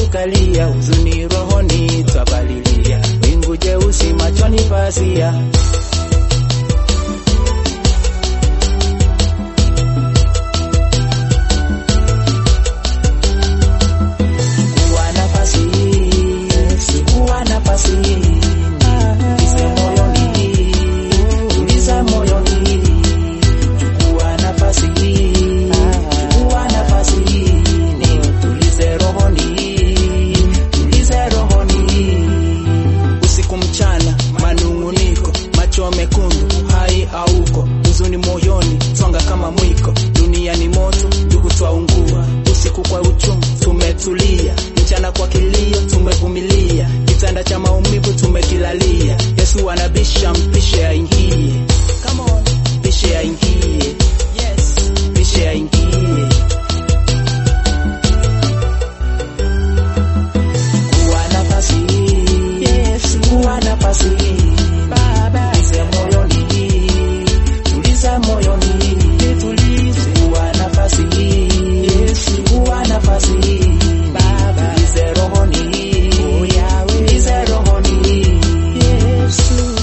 tukalia, huzuni rohoni twapalilia, wingu jeusi machoni pazia. Chukua nafasi hii, chukua nafasi hii, tulize moyoni, tuliza moyoni. Chukua nafasi hii, chukua nafasi hii, tulize rohoni, tulize rohoni. Usiku mchana, manung'uniko, macho mekundu, hai hauko, huzuni moyoni, twanga kama mwiko, dunia ni moto, ndugu twaungua, usiku kwa uchungu tumetulia, mchana kwa kilio tumevumilia, kitanda cha maumivu tumekilalia. Yesu anabisha, mpishe aingie, come on, mpishe aingie, yes, mpishe aingie. Chukua nafasi hii, yes, chukua nafasi hii, Baba, tulize moyoni, tuliza moyoni, tulize. Chukua nafasi hii, yes, chukua nafasi hii, Baba, tulize rohoni, oh Yahweh, tulize rohoni, Yesu.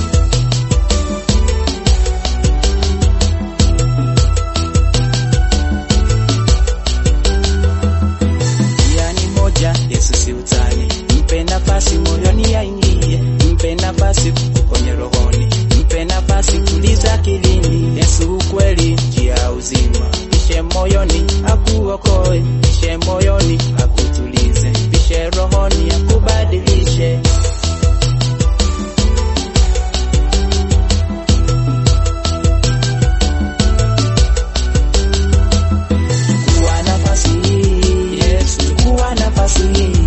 Njia ni moja, Yesu si utani. Mpe nafasi moyoni aingie, mpe nafasi kwenye rohoni, mpe nafasi tuliza akilini. Yesu ukweli, njia ya uzima. Pishe moyoni akuokoe, pishe moyoni akutulize, pishe rohoni akubadilishe. Chukua nafasi hii, Yesu, chukua nafasi hii,